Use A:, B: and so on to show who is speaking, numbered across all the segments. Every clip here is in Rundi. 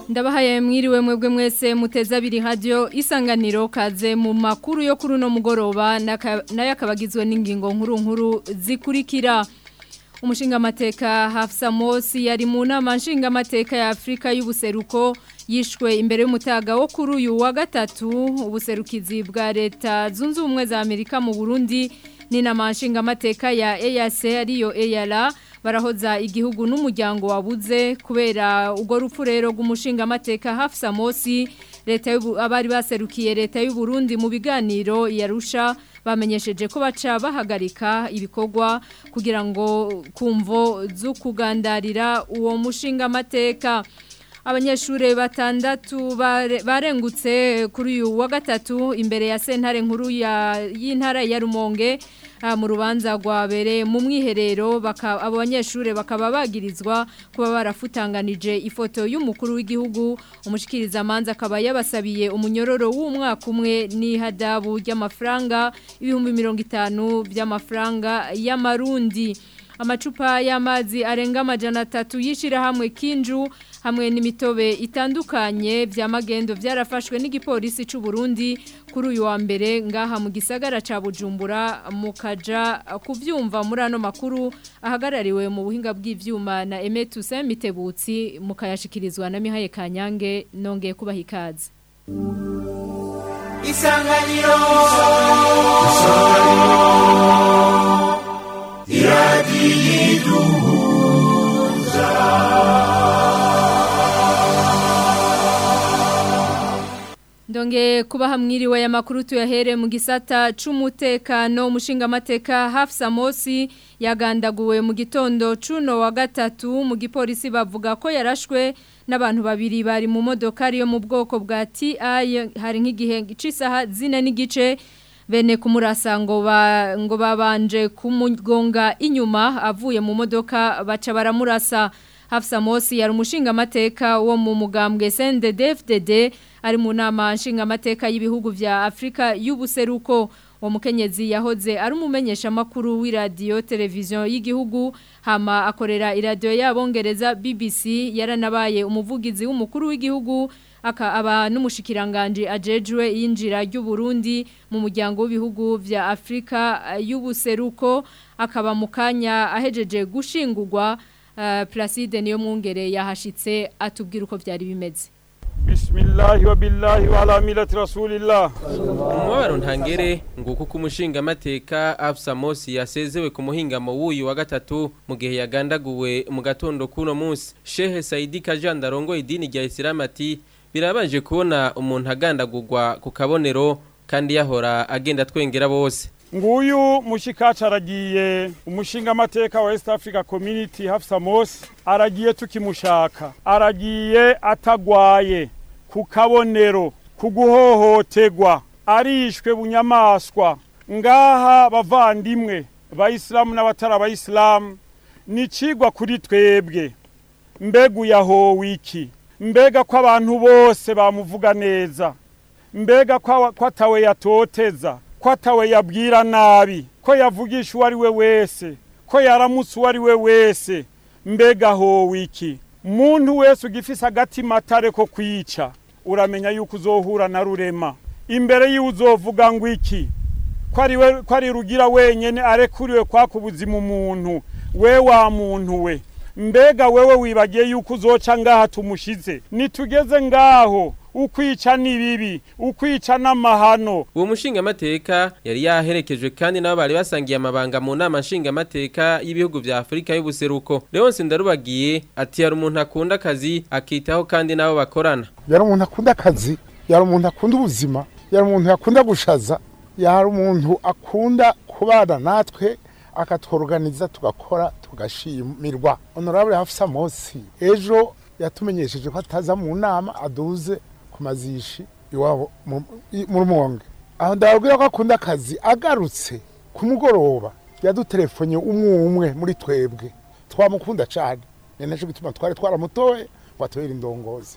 A: ndabahaye mwiriwe mwebwe mwese muteze abiri radio isanganiro kaze mu makuru yo kuri uno mugoroba nayo akabagizwe n'ingingo nkuru nkuru zikurikira umushingamateka Hafsa Mosi yari mu nama nshingamateka ya Afrika y'ubuseruko yishwe imbere y'umutaga wo kuri uyu wa gatatu ubuserukizi bwa leta zunze ubumwe za Amerika mu Burundi ni nama nshingamateka ya EAC ariyo EALA barahoza igihugu n'umuryango wabuze kubera ubwo rupfu rero rw'umushingamateka Hafsa Mosi leta abari baserukiye leta y'u Burundi mu biganiro yarusha bamenyesheje ko baca bahagarika ibikorwa kugira ngo kumvo zo kugandarira uwo mushingamateka abanyeshuri batandatu barengutse kuri uyu wa gatatu imbere ya sentare nkuru y'intara ya rumonge mu rubanza rwabereye mu mwiherero abo banyeshuri bakaba bagirizwa kuba barafutanganije ifoto y'umukuru w'igihugu umushikirizamanza akaba yabasabiye umunyororo w'umwaka umwe n'ihadabu ry'amafaranga ibihumbi mirongo itanu by'amafaranga y'amarundi amacupa y'amazi arenga amajana atatu y'ishyirahamwe kinju hamwe n'imitobe itandukanye bya magendo byarafashwe n'igipolisi cy'u Burundi kuri uyu wa mbere ngaha mu gisagara ca Bujumbura mukaja kuvyumva muri ano makuru ahagarariwe mu buhinga bw'ivyuma na Emetuse Mitebutsi mukayashikirizwa na Mihaye Kanyange nongeye kubaha ikaze
B: Isanganiro Isanganiro Iradiduza
A: Ndonge kuba hamwiriwe ya makuru tuyahere mu gisata c'umutekano umushingamateka Hafsa Mosi yagandaguwe mu gitondo cuno wa gatatu mu gipolisi bavuga ko yarashwe n'abantu babiri bari mu modoka ariyo mu bwoko bwa TI hari nk'igihe c'isaha zine n'igice bene kumurasa ngo ba ngo babanje kumugonga inyuma avuye mu modoka baca baramurasa Hafsa Mosi yari umushingamateka wo mu mugambwe CNDD-FDD ari mu nama nshingamateka y'ibihugu vya Afrika y'ubuseruko wa mukenyezi yahoze ari umumenyesha makuru w'iradio televiziyo y'igihugu hama akorera iradio y'abongereza BBC yaranabaye umuvugizi w'umukuru w'igihugu aka aba n'umushikiranganje ajejwe yinjira ry'u Burundi mu muryango w'ibihugu vya Afrika y'ubuseruko akaba mukanya ahejeje gushingurwa uh, Placide niyo mwungere yahashitse atubwira uko byari bimeze
C: Bismillahi wa billahi wa ala milati rasulillah
D: Umubaro ntangere nguko kumushinga amateka Afsa Mosi yasezewe ku muhingamo w'uyu wa gatatu mu gihe yagandaguwe mu gatondo kuno munsi Shehe Saidi Kajanda rongo idini rya Islam ati birabaje kubona umuntu agandagurwa ku kabonero kandi yahora agenda twengera bose
C: nguyu mushikaca aragiye umushinga amateka wa East Africa Community Hafsa Mosi aragiye tukimushaka aragiye atagwaye ku kabonero ku guhohoterwa arishwe bunyamaswa ngaha bavandimwe bayisilamu n'abatari abayisilamu ni icigwa kuri twebwe mbega uyahowe iki mbega ko abantu bose bamuvuga neza mbega ko atawe yatoteza ko atawe yabwira nabi ko yavugisha uwo ari we wese ko yaramutse uwo ari we wese mbega howe iki muntu wese ugifise agatima atare ko kwica uramenya yuko uzohura na rurema imbere yiwe uzovuga ngo iki ko ari rugira wenyine arekuriwe kwaka ubuzima umuntu we wa muntu we mbega wewe wibagiye yuko uzoca ngaha tumushize nitugeze ngaho ukwica ni bibi ukwica n'amahano
D: uwo mushingamateka yari yaherekejwe kandi nabo bari basangiye amabanga mu nama nshingamateka y'ibihugu vya Afrika y'ubuseruko Leonce Ndarubagiye ati yari umuntu akunda akazi akitaho kandi nabo bakorana
E: yari umuntu akunda akazi yari umuntu akunda ubuzima yari umuntu yakunda gushaza yari umuntu akunda kubana natwe akatworganiza tugakora tugashimirwa honorable Hafsa Mosi ejo yatumenyesheje ko ataza mu nama aduze ku mazishi iwabo mu rumonge aho ndababwira ko akunda akazi agarutse ku mugoroba yadutelefone umwe umwe muri twebwe twamukunda cyane ni nacyo gituma twari twaramutoye ngo atubere indongozi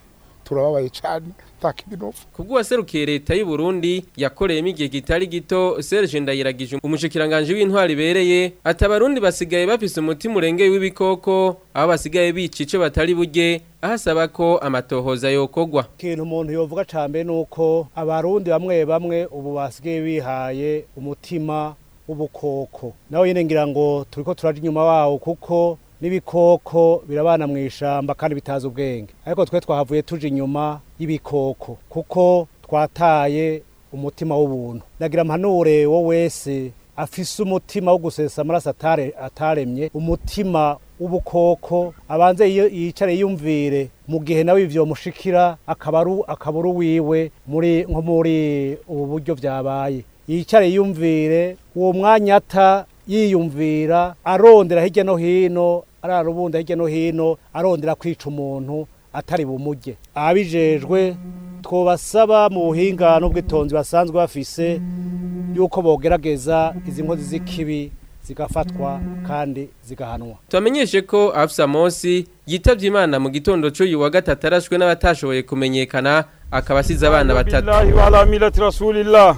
E: turababaye cyane takindi no
D: Kubwo waserukiye leta y'u Burundi yakoreyemo igihe kitari gito Serge Ndayiragije umushikiranganje w'intwari ibereye ati abarundi basigaye bafise umutima urengeye w'ibikoko aho basigaye bica ico batari burye ahasaba ko amatohoza yokogwa
F: ikintu umuntu yovuga cyane ni uko abarundi bamwe bamwe ubu basigaye bihaye umutima w'ubukoko nawe nyine ngira ngo turi ko turaje inyuma wawo kuko n'ibikoko birabana mu ishyamba kandi bitazi ubwenge ariko twe twahavuye tuje inyuma y'ibikoko kuko twataye umutima w'ubuntu nagira mpanure wo wese afise umutima wo gusesa amaraso atare- ataremye umutima w'ubukoko abanze yiyo- yicare yiyumvire mu gihe nawe ivyo mushikira akabaru akaburu wiwe muri nko muri ubu buryo vyabaye yicare yiyumvire uwo mwanya ata yiyumvira arondera hirya no hino ararubunda hirya no hino arondera kwica umuntu atari bumurye abijejwe twobasaba mu buhinga n'ubwitonzi basanzwe bafise yuko bogerageza izi nkozi z'ikibi zigafatwa kandi zigahanwa
D: Twamenyeshe ko Afsa Mosi yitavye Imana mu gitondo cy'uyu wa gatatu arashwe n'abatashoboye kumenyekana akaba asize abana batatu
C: billahi wa ala millati rasulillah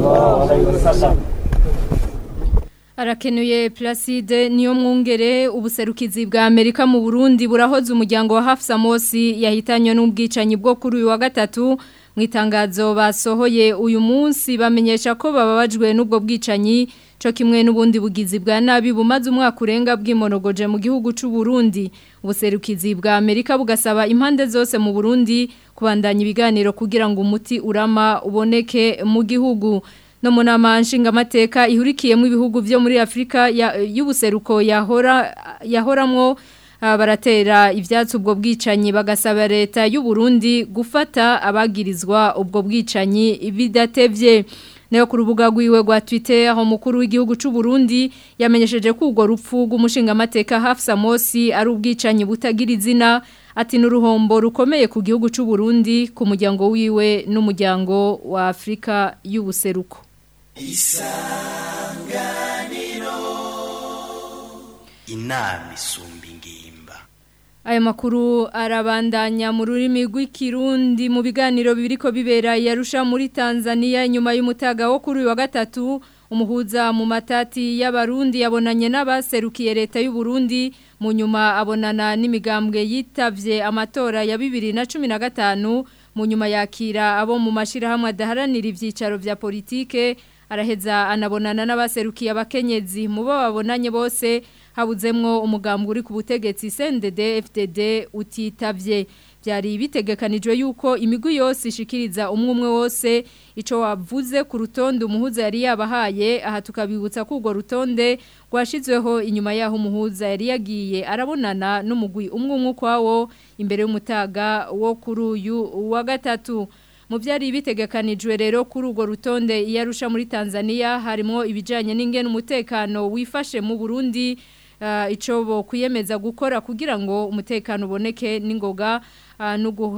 A: Arakenuye Placide niyo mwungere ubuserukizi bwa Amerika mu Burundi burahoze umuryango wa Hafsa Mosi yahitanywe n'ubwicanyi bwo kuri uyu wa gatatu mu itangazo basohoye uyu munsi bamenyesha ko bababajwe n'ubwo bwicanyi cyo kimwe n'ubundi bugizi bwa nabi bumaze umwaka urenga bw'imonogoje mu gihugu cy'u Burundi ubuserukizi bwa Amerika bugasaba impande zose mu Burundi kubandanya ibiganiro kugira ngo umuti urama uboneke mu gihugu no mu nama nshingamateka ihurikiyemo ibihugu byo muri Afrika ya- y'ubuseruko yahora yahoramwo ah, baratera ivyatsi ubwo bwicanyi bagasaba leta y'u Burundi gufata abagirizwa ubwo bwicanyi bidatevye Nayo ku rubuga rwiwe rwa Twitter aho mukuru w'igihugu cy'u Burundi yamenyesheje ko urwo rupfu rw'umushingamateka Hafsa Mosi ari ubwicanyi butagira izina ati n'uruhombo rukomeye ku gihugu cy'u Burundi ku muryango wiwe n'umuryango wa Afrika y'ubuseruko
G: inama isumba ingimba
A: Aya makuru arabandanya mu rurimi rw'ikirundi mu biganiro biriko bibera yarusha muri Tanzania inyuma y'umutaga wo kuri uyu wa gatatu umuhuza mu matati y'abarundi yabonanye n'abaserukiye leta y'u Burundi mu nyuma abonana n'imigambwe yitavye amatora ya 2015 mu nyuma yakira abo mu mashirahamwe adaharanira ivyicaro vya politike araheza anabonana n'abaserukiye abakenyezi mu bo babonanye bose habuzemwo umugambwe uri ku butegetsi CNDD FDD utitavye byari bitegekanijwe yuko imigwi yose ishikiriza umwe umwe wose ico wavuze ku rutonde umuhuza yari yabahaye aha tukabibutsa ko urwo rutonde rwashizweho inyuma yaho umuhuza yari yagiye arabonana n'umugwi umwe umwe kwawo imbere y'umutaga wo kuri uyu wa gatatu mu byari bitegekanijwe rero kuri urwo rutonde iyarusha muri Tanzania harimo ibijanye n'ingene umutekano wifashe mu Burundi uh, ico bo kuyemeza gukora kugira ngo umutekano uboneke n'ingoga uh,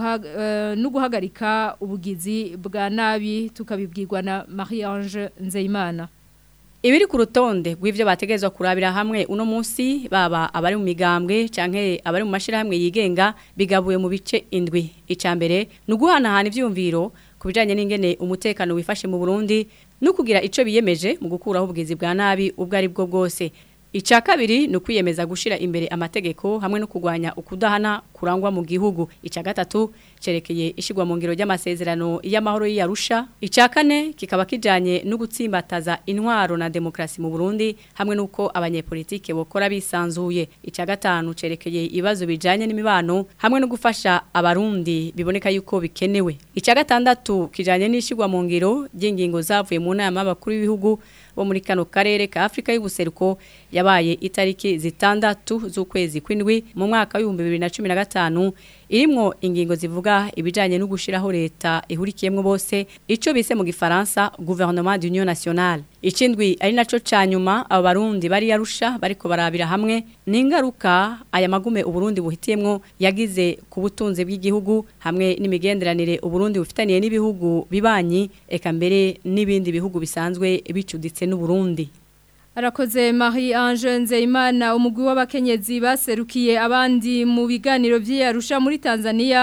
A: no guhagarika ubugizi bwa nabi tukabibwirwa na Marie-Ange Nzeyimana
H: Ibiri ku rutonde rw'ivyo bategezwa kurabira hamwe uno munsi baba abari mu migambwe canke abari mu mashirahamwe yigenga bigabuye mu bice indwi icambere nuguhanahana ivyumviro kubijanye n'ingene umutekano wifashe mu Burundi no kugira ico biyemeje mu gukuraho ubwizi bwa nabi ubwo ari bwo bwose Ica kabiri ni ukwiyemeza gushira imbere amategeko hamwe no kugwanya ukudahana kurangwa mu gihugu. Ica gatatu cerekeye ishigwa mu ngiro ry'amasezerano y'amahoro y'Arusha. Ica kane kikaba kijanye no gutsimbataza intwaro na demokrasi mu Burundi hamwe nuko abanyepolitike bokora bisanzuye. Ica gatanu cerekeye ibibazo bijanye n'imibano hamwe no gufasha abarundi biboneka yuko bikenewe. Ica gatandatu kijanye n'ishigwa mu ngiro ry'ingingo zavuye mu nama y'abakuru b'ibihugu bo muri kano karere ka Afrika y'ubuseruko yabaye itariki zitandatu z'ukwezi kw'indwi mu mwaka w'ibihumbi bibiri na cumi na gatanu irimwo ingingo zivuga ibijanye no gushiraho leta ihurikiyemwo bose ico bise mu gifaransa gouvernement d'union nationale ikindwi ari naco canyuma abo barundi bari yarusha bariko barabira hamwe n'ingaruka aya magume uburundi buhitiyemwo yagize ku butunzi bw'igihugu hamwe n'imigenderanire uburundi bufitaniye n'ibihugu bibanyi eka mbere n'ibindi bihugu bisanzwe bicuditse n'uburundi
A: Arakoze Marie Ange Nzeyimana umugwi w'abakenyezi baserukiye abandi mu biganiro by'Arusha muri Tanzania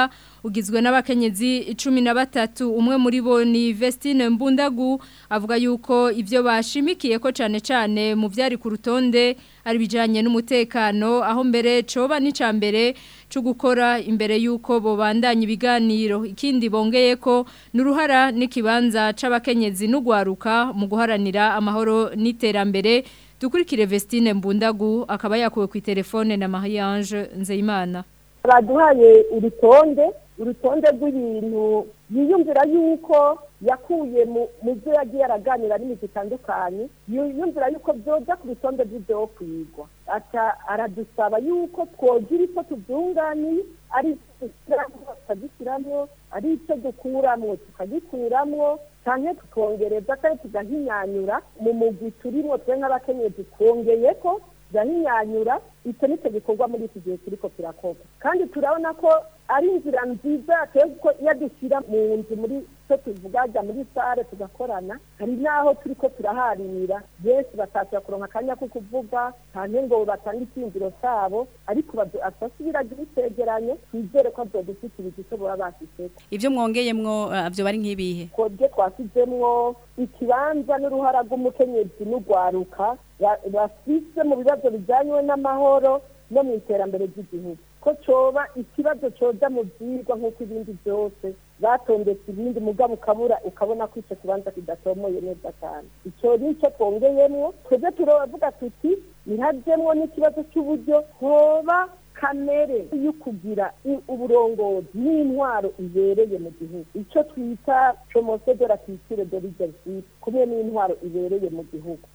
A: ugizwe n'abakenyezi cumi na batatu umwe muri bo ni Vestine Mbundagu avuga yuko ivyo bashimikiye ko cane cane mu vyari ku rutonde ari bijanye n'umutekano aho mbere coba n'icambere cyo gukora imbere yuko bobandanya ibiganiro ikindi bongeye ko n'uruhara n'ikibanza c'abakenyezi n'ugwaruka mu guharanira amahoro n'iterambere dukurikire Vestine Mbundagu akaba yakuwe ku telefone na Mariange Nzeyimana
I: baduhaye urutonde urutonde rw'ibintu yiyumvira yuko yakuye mu byo yagiye araganira n'imiti itandukanye yiyumvira yuko byoja ku rutonde rw'ibyo kwigwa aradusaba yuko twogira icyo tubyunganiye ari tukagishyiramwo ari icyo dukuramwo tukagikuramwo cyane tukongereza kandi tugahinyanyura mu mugwi turimo twe nk'abakenyezi twongeye ko tugahinyanyura icyo nicyo gikorwa muri iki gihe turiko kirakorwa kandi turabona ko ari inzira nziza ko iyo dushyira mu nzu muri cyo tuvuga jya muri sare tugakorana hari n'aho turi ko turaharira benshi batashyira kuronka akanya ko kuvuga cyane ngo batange icyiyumviro cyabo ariko asasubiraga ibicegeranyo twizere ko azodushyikiriza icyo baba bashyizeko
H: ibyo mwongeyemwo byo bari nk'ibihe
I: twebwe twashyizemwo ikibanza n'uruhara rw'umukenyezi n'urwaruka bafise mu bibazo bijyanye n'amahoro no mu iterambere ry'igihugu ko coba ikibazo coza mu byigwa nk'uko ibindi byose batondetse ibindi mugabo ukabura ukabona ko icyo kibanza kidatomoye neza cyane icyo ni cyo twongeyemwo twebwe turavuga tuti ntihajyemwo n'ikibazo cy'uburyo hoba kamere yo kugira uburongozi n'intwaro ibereye mu gihugu icyo twita promosiyo de la culture de leadership kumwe n'intwaro ibereye mu gihugu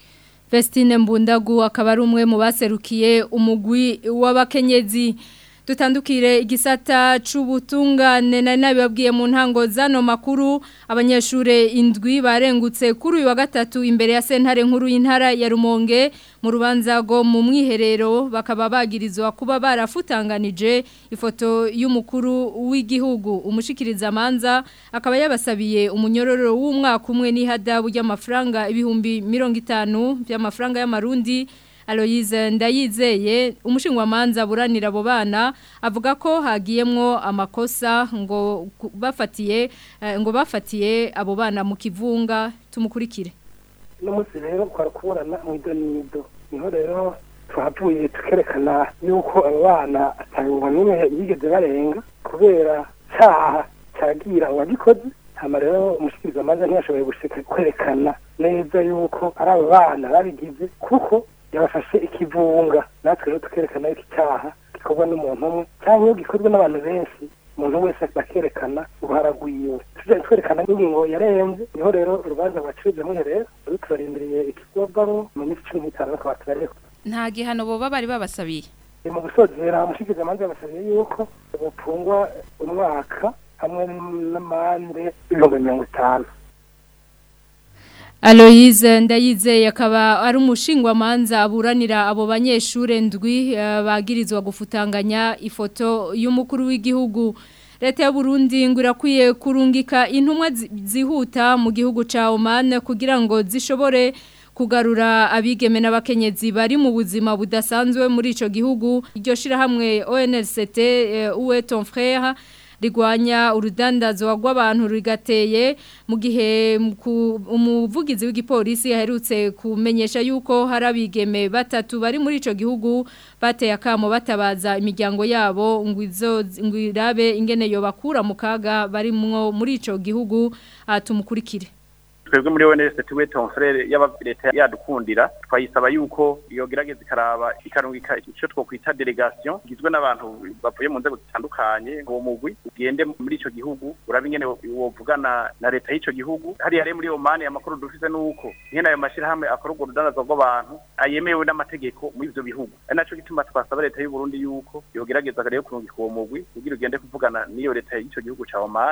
A: Vestine Mbundagu akaba ari umwe mu baserukiye umugwi w'abakenyezi dutandukire igisata c'ubutungane nari nabibabwiye mu ntango zano makuru abanyeshure indwi barengutse kuri uyu wa gatatu imbere ya sentare nkuru y'intara ya Rumonge mu rubanza go mu mwiherero bakaba bagirizwa kuba barafutanganije ifoto y'umukuru w'igihugu umushikiriza manza akaba yabasabiye umunyororo w'umwaka umwe n'ihadabu y'amafaranga ibihumbi 50 by'amafaranga y'amarundi Aloyize ndayizeye umushingwamanza buranira abo bana avuga ko hagiyemwo amakosa ngo bafatiye ngo bafatiye abo bana mu kivunga tumukurikire
J: no munsi rero twari kuburana mu idonido niho rero twavuye tukerekana yuko abo bana atangwa n'imwe yigeze barenga kubera cyaha cyagira uwagikoze hama rero umushikirizamanza ntiyashoboye gushika kwerekana neza yuko ari abo bana babigize kuko yabafashe ikivunga natwe rero tukerekana yuko icyaha gikorwa n'umuntu umwe cyangwa iyo gikorwa n'abantu benshi umuntu wese bakerekana uruhara rwiwe tujya twerekana n'ingingo yarenze niho rero urubanza rwacibye mwiherero rero turarindiriye ikigobwamo mu minsi cumi n'itanu bakaba turareka
K: nta gihano boba bari babasabiye
J: mu gusozera umushikirizamanza yabasabiye yuko bupfungwa umwaka hamwe n'amande y'ibihumbi mirongo itanu
A: Aloise ndayizeye akaba ari umushingwamanza aburanira abo banyeshure ndwi bagirizwa gufutanganya ifoto y'umukuru w'igihugu leta y'u Burundi ngo irakwiye kurungika intumwa zihuta mu gihugu ca Oman kugira ngo zishobore kugarura abigeme n'abakenyezi bari mu buzima budasanzwe muri ico gihugu iryo shirahamwe ONLCT uwe ton frère rigwanya urudandazo rw'abantu rigateye mu gihe umuvugizi w'igipolisi yaherutse kumenyesha yuko hari abigeme batatu bari muri ico gihugu bateye akamo batabaza imiryango yabo ngo izo ngo irabe ingene yo bakura mu kaga barimwo muri ico gihugu atumukurikire
L: twebwe muri ONS tuwe ton frère yaba leta yadukundira twayisaba yuko iyo gerageza ikaraba ikarungika ico twokwita delegation igizwe n'abantu bavuye mu nzego zitandukanye ngo mugwi ugende muri ico gihugu urabe ingene wovugana na leta y'ico gihugu hari yare muri Oman amakuru dufise nuko nyene ayo mashira hamwe akora urwo rudandazo rw'abantu ayemewe n'amategeko muri ivyo bihugu ari naco gituma twasaba leta y'u Burundi yuko yo gerageza rero kurungika uwo mugwi kugira ugende kuvugana n'iyo leta y'ico gihugu ca Oman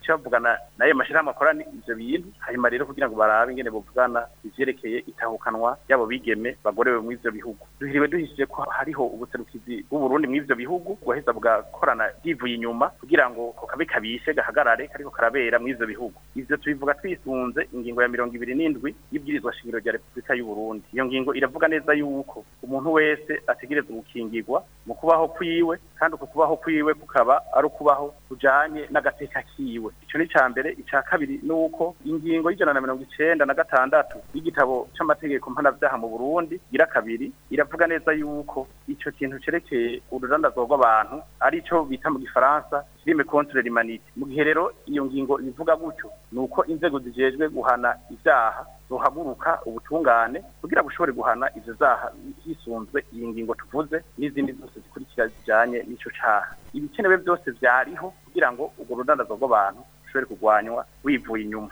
L: bace bavugana n'ayo mashyirahamwe akora ivyo bintu hanyuma rero kugira ngo barabe ingene buvugana ivyerekeye itahukanwa y'abo bigeme bagorewe muri ivyo bihugu duhiriwe duhishije ko hariho ubuserukizi bw'uburundi muri ivyo bihugu bwaheza bugakorana bwivuye inyuma kugira ngo ko kabe kabishe gahagarare kariko karabera muri ivyo bihugu ivyo tubivuga twisunze ingingo ya mirongo ibiri n'indwi y'ibwirizwa shingiro rya repubulika y'uburundi iyo ngingo iravuga neza yuko umuntu wese ategerezwa gukingirwa mu kubaho kwiwe kandi uko kubaho kwiwe kukaba ari ukubaho kujanye n'agateka kiwe ico ni ca mbere ica kabiri ni uko ingingo y'ijana na mirongo icenda na gatandatu y'igitabo c'amategeko mpanavyaha mu burundi gira kabiri iravuga neza yuko ico kintu cerekeye urudandazwa rw'abantu ari co bita mu gifaransa crime contre l'humanité mu gihe rero iyo ngingo ivuga gutyo ni uko inzego zijejwe guhana ivyaha zohaguruka ubutungane kugira bushobore guhana ivyo vyaha hisunzwe iyi ngingo tuvuze n'izindi zose zikurikira zijanye n'ico caha ibikenewe byose vyariho kugira ngo urwo rudandazwa rw'abantu rushobore kurwanywa wivuye inyuma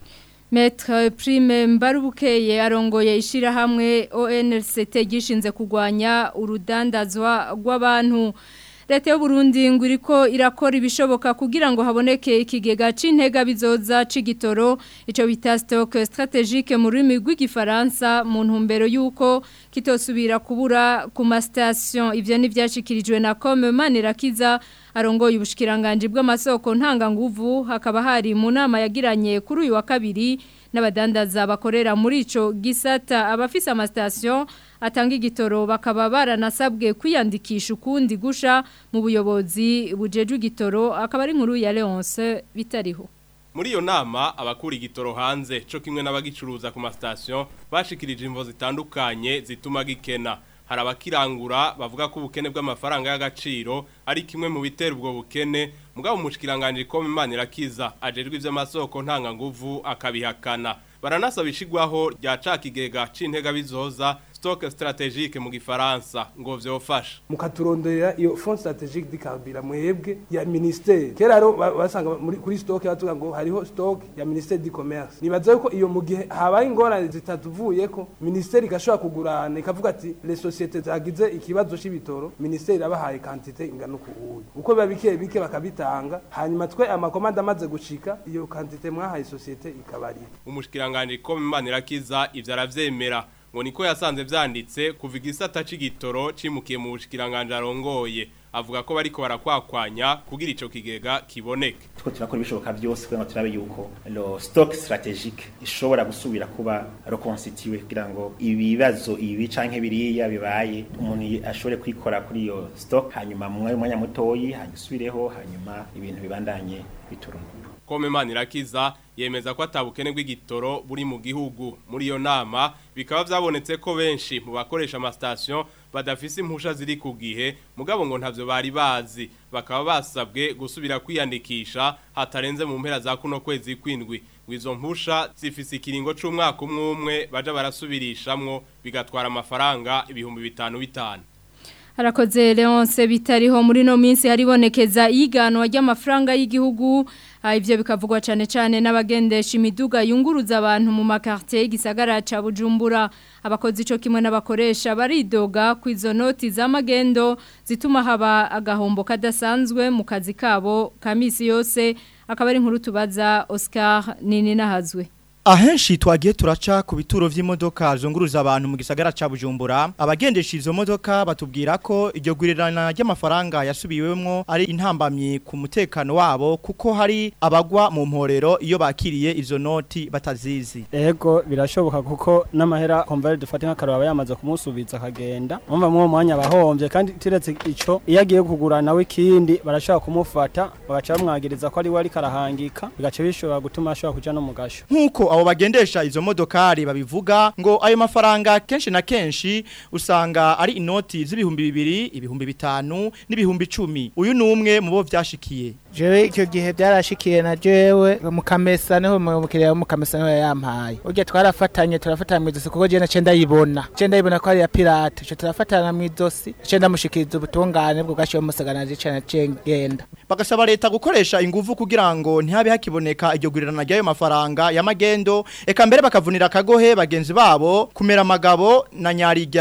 A: Maître Prime Mbarubukeye arongoye ishirahamwe ONLCT gishinze kugwanya urudandazwa rw'abantu Leta y'u Burundi ngo iriko irakora ibishoboka kugira ngo haboneke ikigega c'intega bizoza c'igitoro ico bita stock strategique mu rurimi rw'igifaransa mu ntumbero yuko kitosubira kubura ku ma station ivyo ni vyashikirijwe na Comme Manirakiza arongoye ubushikiranganje bw'amasoko ntanga nguvu hakaba hari mu nama yagiranye kuri uyu wa kabiri n'abadandaza bakorera muri ico gisata abafise ama station atanga igitoro bakaba baranasabwe kwiyandikisha ukundi gusha mu buyobozi bujejwe igitoro akaba ari inkuru ya Leonce bitariho
M: Muri iyo nama abakura igitoro hanze co kimwe n'abagicuruza ku mastation bashikirije imvo zitandukanye zituma gikena hari abakirangura bavuga ko ubukene bw'amafaranga y'agaciro ari kimwe mu bitera ubwo bukene mugabo umushikiranganje ko Imana irakiza ajejwe ivy'amasoko ntanga nguvu akabihakana baranasaba ishigwaho rya cakigega c'intega bizoza stock strategique mu gifaransa ngo vyofasha
N: mukaturondera iyo fond strategique dikambira mwebwe ya ministère kera rero basanga muri kuri stock batuga ngo hariho stock ya ministère du commerce nibaza yuko iyo mu gihe habaye ingorane zitatuvuye ko ministère igashobora kugurana ikavuga ati les sociétés zagize ikibazo c'ibitoro ministère irabahaye quantité ingana uko uyu uko biba bike bike bakabitanga hanyuma twe amakomanda amaze gushika iyo quantité mwahaye société ikabarira
M: umushikiranganje ko Imana irakiza ivyo aravyemera ngo niko yasanze vyanditse kuva igisata c'igitoro cimukiye mu bushikiranganje arongoye avuga ko bariko barakwakwanya kugira ico kigega kiboneke
O: two turakora ibishoboka byose kugira ngo turabe yuko lo stock strategique ishobora gusubira kuba reconstitué kugira ngo ibibazo ibi canke biriya bibaye umuntu ashobore kwikora kuri iyo stock hanyuma mu mwanya mutoyi hanyusubireho hanyuma ibintu bibandanye biturunguka
M: Kome Manirakiza yemeza ko atabukene bw'igitoro buri mu gihugu muri iyo nama bikaba vyabonetse ko benshi mu bakoresha ama station badafise impusha ziri ku gihe mugabo ngo ntavyo bari bazi bakaba basabwe gusubira kwiyandikisha hatarenze mu mpera za kuno kwezi kwindwi wizo mpusha zifise ikiringo c'umwaka umwe umwe baja barasubirishamwo bigatwara amafaranga ibihumbi bitanu bitanu
A: Harakoze Leonce bitariho muri no minsi haribonekeza iganwa ry'amafaranga y'igihugu ivyo bikavugwa cyane cyane n'abagendesha imiduga yunguruza abantu mu makartie gisagara ca Bujumbura abakozi ico kimwe n'abakoresha baridoga ku izo noti z'amagendo zituma haba agahombo kadasanzwe mu kazi kabo kamisi yose akaba ari inkuru tubaza Oscar nini nahazwe
P: Ahenshi twagiye turaca ku bituro vy'imodoka zunguruza abantu mu gisagara ca Bujumbura abagendesha izo modoka batubwira ko iryo gurirana ry'amafaranga yasubiwemwo ari intambamye ku mutekano wabo kuko hari abagwa mu mporero iyo bakiriye izo noti batazizi
Q: Ego birashoboka kuko n'amahera konvere dufate nk'akaraba yamaze kumusubiza akagenda umva mu mwanya bahombye kandi tiretse ico iyo agiye kugura nawe ikindi barashobora kumufata bagaca bamwagiriza ko ari we ari karahangika bigaca bishobora gutuma ashobora kuja no mu gasho
P: nkuko abo bagendesha izo modokari babivuga ngo ayo mafaranga kenshi na kenshi usanga ari inoti z'ibihumbi bibiri ibihumbi bitanu n'ibihumbi icumi uyu ni umwe mu bo vyashikiye
R: jewe icyo gihe byarashikiye na jewe mu kamesa niho umukiriya wo mu kamesa niho yampaye urya twarafatanye turafatana mu izosi kuko je nace ndayibona nace ndayibona ko ari ya pirate ico turafatana mu izosi nace ndamushikiriza ubutungane bwo gashiwe musagananje cane nace ngenda
P: bagasaba leta gukoresha ingufu kugira ngo ntihabe hakiboneka iryo gurirana ry'ayo mafaranga y'amagendo eka mbere bakavunira akagohe bagenzi babo kumera amagabo na nyarirya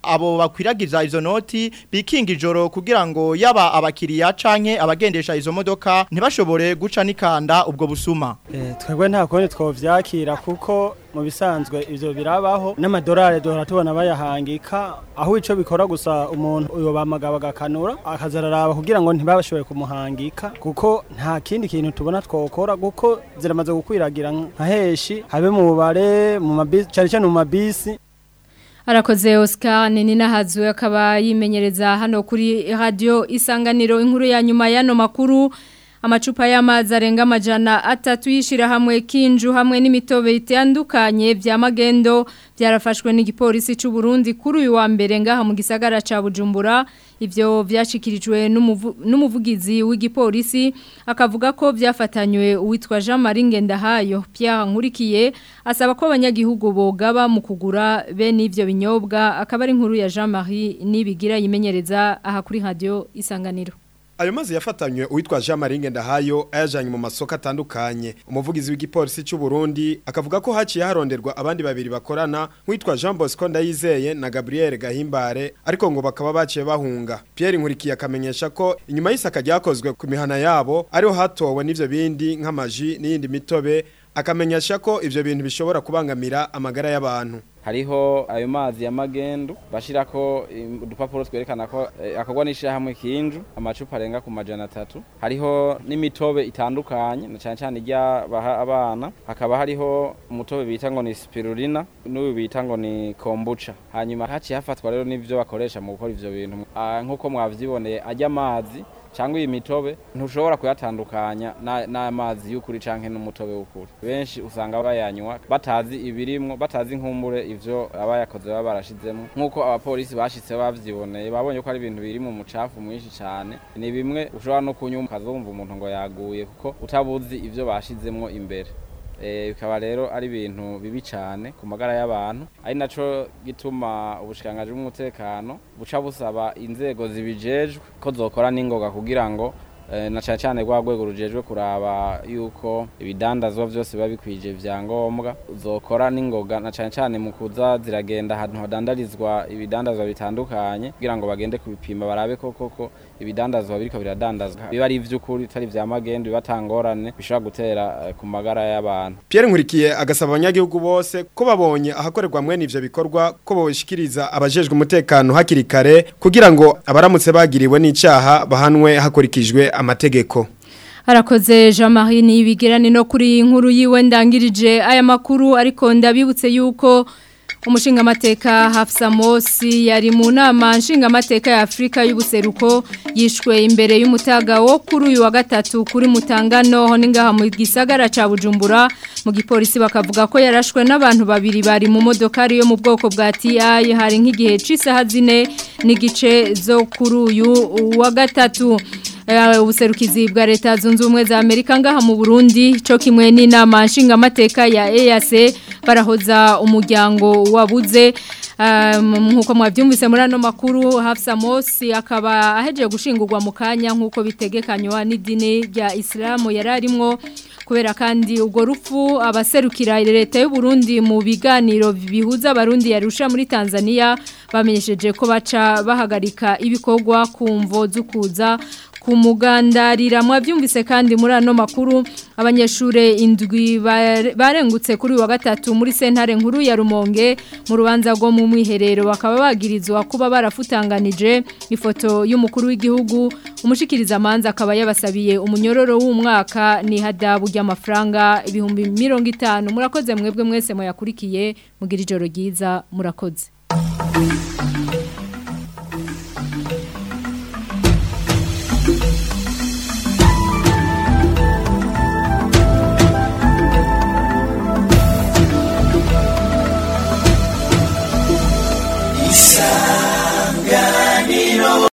P: abo bakwiragiza izo noti bikinga ijoro kugira ngo yaba abakiriya canke abagendesha izo modoka ntibashobore guca nikanda ubwo busuma
Q: Eh, twebwe nta kundi twovyakira kuko mu bisanzwe ivyo birabaho n'amadolari duhora tubona bayahangika aho ico bikora gusa umuntu uyo bamagaba agakanura akazararaba kugira ngo ntibashoboye kumuhangika kuko nta kindi kintu tubona twokora kuko ziramaze gukwiragira nka heshi habe mu bubare mu mabisi cyane cyane mu mabisi
A: Arakoze Oscar nini nahazwe akaba yimenyereza hano kuri radio isanganiro inkuru ya nyuma yano makuru amacupa y'amazi arenga amajana atatu yishira hamwe kinju hamwe n'imitobe itandukanye vya magendo byarafashwe n'igipolisi cy'u Burundi kuri uyu wa mbere ngaha mu gisagara ca Bujumbura ivyo vyashikirijwe n'umuvu- n'umuvugizi w'igipolisi akavuga ko vyafatanywe uwitwa Jean Marie Ngendahayo Pierre Nkurikiye asaba ko abanyagihugu bogaba mu kugura bene ivyo binyobwa akaba ari inkuru ya Jean Marie nibigira yimenyereza aha kuri radio isanganiro
S: Ayo mazi yafatanywe uwitwa Jean Marie Ngendahayo ayajanye mu masoko atandukanye. Umuvugizi w'igipolisi cy'u Burundi akavuga ko haciye haronderwa abandi babiri bakorana nk'uwitwa Jean Bosco Ndayizeye na Gabriel Gahimbare ariko ngo bakaba baciye bahunga. Pierre Nkurikiye akamenyesha ko inyuma y'isaka ryakozwe ku mihana yabo ariho hatowe n'ivyo bindi nk'amaji n'iyindi mitobe akamenyesha ko ivyo bintu bishobora kubangamira amagara y'abantu.
T: hariho ayo mazi ya magendu bashirako im- udupapuro twerekana ko eh, akorwa n'ishirahamwe kinju amacupa arenga ku majana atatu hariho n'imitobe itandukanye na cyane cyane irya baha abana hakaba hariho umutobe bita ngo ni spirulina n'uyu bita ngo ni kombucha hanyuma haciye hafatwa rero n'ivyo bakoresha mu gukora ivyo bintu Ah, nk'uko mwavyiboneye ajya amazi cyangwa iyi mitobe ntushobora kuyatandukanya na- n'amazi y'ukuri canke n'umutobe w'ukuri benshi usanga bayanywa batazi ibirimwo batazi nkumbure ivyo abayakoze baba barashizemo nk'uko abapolisi bashitse bavyiboneye babonye ko ari ibintu biri mu mucafu mwinshi cane ni bimwe ushobora no kunywa ukazumva umuntu ngo yaguye kuko utabuzi ivyo bashizemwo imbere Eh, bikaba rero ari ibintu bibi cyane ku magara y'abantu ari naco gituma ubushikiranganji bw'umutekano buca busaba inzego zibijejwe ko zokora n'ingoga kugira ngo eh, na cyane cyane rwa rwego rujejwe kuraba yuko ibidandazwa vyose biba bikwije vyangombwa zokora n'ingoga na cyane cyane mu kuza ziragenda ahantu hadandarizwa ibidandazwa bitandukanye kugira ngo bagende kubipima barabe ko koko ibidandazwa biriko biradandazwa biba ari ivy'ukuri bitari vya magendu bibatangorane bishobora gutera eh, ku magara y'abantu
S: Pierre Nkurikiye agasaba abanyagihugu bose ko babonye ahakorerwa mwene ivyo bikorwa ko boshikiriza abajejwe umutekano hakiri kare kugira ngo abaramutse bagiriwe n'icaha bahanwe hakurikijwe amategeko.
A: Harakoze Jean-Marie Nibigirani no kuri iyi nkuru yiwe ndangirije aya makuru ariko ndabibutse yuko umushinga mateka Hafsa Mosi yari mu nama nshinga mateka ya Afrika y'ubuseruko yishwe imbere y'umutaga wo kuri uyu wa gatatu kuri mutangano ho ningaha mu gisagara ca Bujumbura mu gipolisi bakavuga ko yarashwe n'abantu babiri bari mu modokari yo mu bwoko bwa TI hari nk'igihe c'isaha zine n'igice zo kuri uyu wa gatatu Eh, ubuserukizi bwa leta zunze ubumwe za Amerika ngaha mu Burundi cyo kimwe n'inama nshinga mateka ya EAC barahoza umuryango wabuze Um, nkuko mwavyumvise muri ano makuru Hafsa Mosi akaba ahejeje gushingurwa mu kanya nkuko bitegekanywa n'idini rya Islamu yararimwo kubera kandi ubwo rupfu abaserukira leta y'u Burundi mu biganiro bihuza abarundi yarusha muri Tanzania bamenyesheje ko baca bahagarika ibikorwa kumvo zukuza kumugandarira mwabyumvise kandi muri ano makuru abanyeshure indwi bare- barengutse kuri uyu wa gatatu muri sentare nkuru ya Rumonge mu rubanza rwo mu mwiherero bakaba bagirizwa kuba barafutanganije ifoto y'umukuru w'igihugu umushikiriza amanza akaba yabasabiye umunyororo w'umwaka ni hadabu ry'amafaranga ibihumbi mirongo itanu murakoze mwebwe mwese muyakurikiye mugira ijoro ryiza murakoze
B: Isa